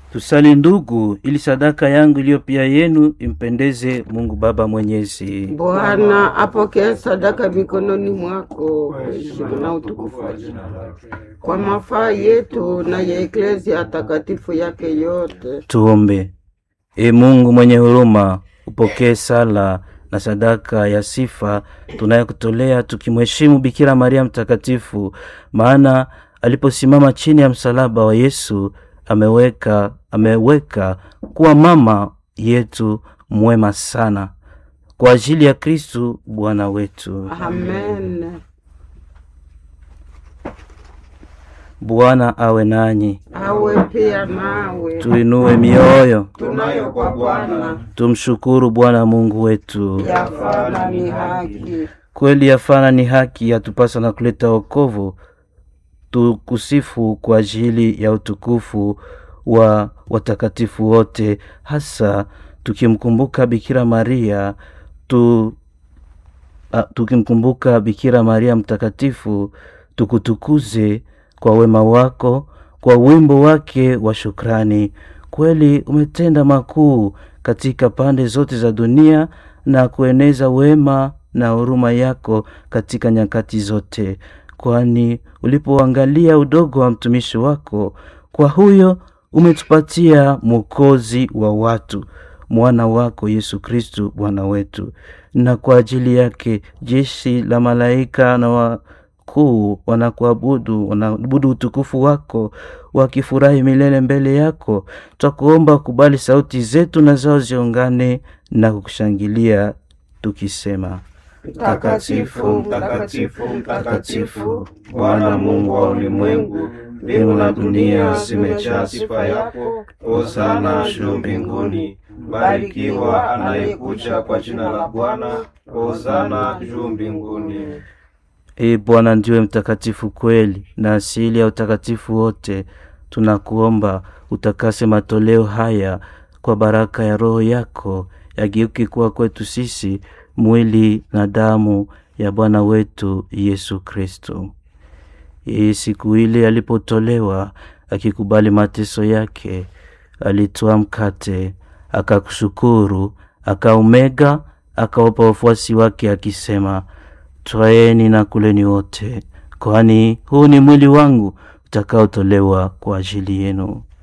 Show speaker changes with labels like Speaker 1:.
Speaker 1: Tusali ndugu, ili sadaka yangu iliyo pia yenu impendeze Mungu Baba Mwenyezi.
Speaker 2: Bwana apokee sadaka mikononi mwako kwa heshima na utukufu wa jina lake, kwa mafaa yetu na ya eklezia takatifu yake yote.
Speaker 1: Tuombe. E Mungu mwenye huruma, upokee sala na sadaka ya sifa tunayokutolea tukimheshimu Bikira Maria Mtakatifu, maana aliposimama chini ya msalaba wa Yesu ameweka ameweka kuwa mama yetu mwema sana kwa ajili ya Kristu Bwana wetu.
Speaker 2: Amen.
Speaker 1: Bwana awe nanyi,
Speaker 2: Awe pia nawe.
Speaker 1: tuinue mioyo,
Speaker 2: Tunayo kwa Bwana
Speaker 1: tumshukuru Bwana Mungu wetu.
Speaker 2: yafana ni haki.
Speaker 1: Kweli yafana ni haki, yatupasa na kuleta wokovu. Tukusifu kwa ajili ya utukufu wa watakatifu wote, hasa tukimkumbuka Bikira Maria tu, a, tukimkumbuka Bikira Maria mtakatifu, tukutukuze kwa wema wako, kwa wimbo wake wa shukrani. Kweli umetenda makuu katika pande zote za dunia na kueneza wema na huruma yako katika nyakati zote, kwani ulipoangalia udogo wa mtumishi wako, kwa huyo umetupatia mwokozi wa watu, mwana wako Yesu Kristu Bwana wetu. Na kwa ajili yake jeshi la malaika na wakuu wanakuabudu, wanaabudu utukufu wako, wakifurahi milele mbele yako. Twakuomba kubali sauti zetu na zao ziungane na kukushangilia tukisema:
Speaker 2: Mtakatifu, mtakatifu, mtakatifu, Bwana Mungu wa ulimwengu, mbingu na dunia zimejaa sifa yako. Hosana juu mbinguni, barikiwa anayekuja kwa jina la Bwana. Hosana juu mbinguni.
Speaker 1: Ee Bwana ndiwe mtakatifu kweli na asili ya utakatifu wote. Tunakuomba utakase matoleo haya kwa baraka ya Roho yako, yageuke kuwa kwetu sisi mwili na damu ya Bwana wetu Yesu Kristo. Yeye siku ile alipotolewa akikubali mateso yake, alitoa mkate, akakushukuru, akaumega, akawapa wafuasi wake akisema, Twaeni na kuleni wote, kwani huu ni mwili wangu utakaotolewa kwa ajili yenu.